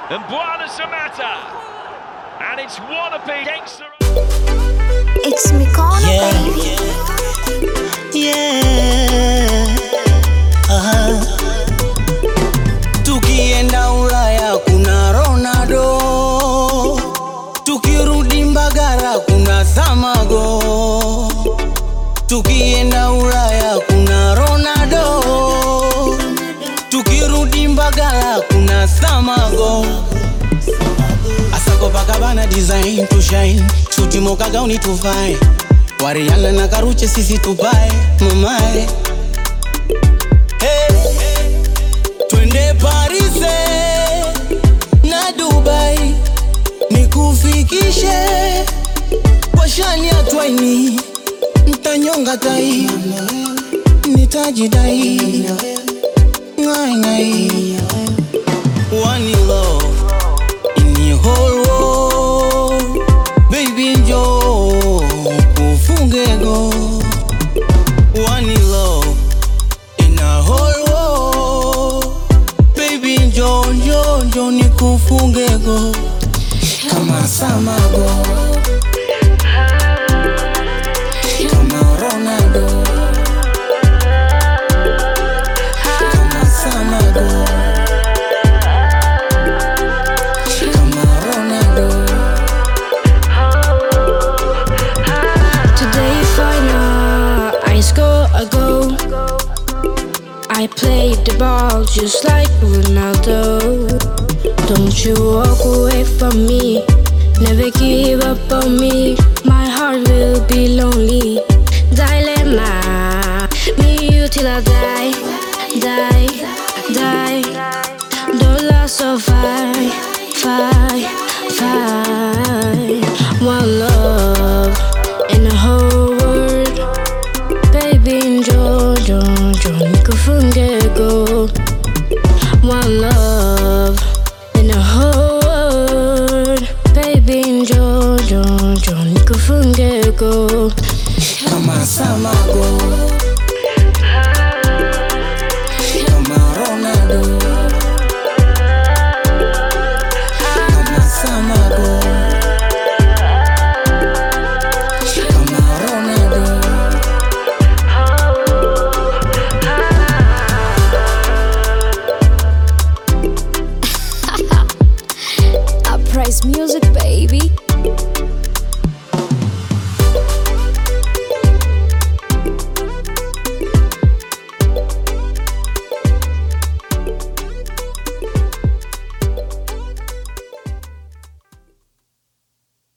and Buana Samata. And it's one apiece against the... It's Mikono Yeah, baby. yeah. Aha. Tukienda Ulaya kuna Ronaldo, tukirudi Mbagara kuna Samago. Tukienda Ulaya kuna Ronaldo, tukirudi Mbagara kuna Samago. Asako Bakabana design to shine, suti moka gauni tuvae, Wariana na Karuche sisi tupae mamae. Hey, twende Paris na Dubai, nikufikishe kwa shani ya twaini, ntanyonga tai, nitajidai ngai ngai, one love in the whole world, baby njoo kufunge go, one love in a whole world, baby njoo njoo njoo nikufunge go kama Samago, kama Ronaldo, kama Samago, kama Ronaldo. Today final, I score a goal. I played the ball just like Ronaldo. Don't you walk away from me, never give up on me. My heart will be lonely. Dilemma, me you till I die, die, die. Don't so fight, fight, fight. One love in the whole world. Baby, enjoy, enjoy, enjoy. Nikufunge go. One love in the whole world. Baby, enjoy, enjoy, enjoy. Nikufunge go. kama Samago, kama Ronaldo, kama Samago, kama Ronaldo. Uprise music, baby.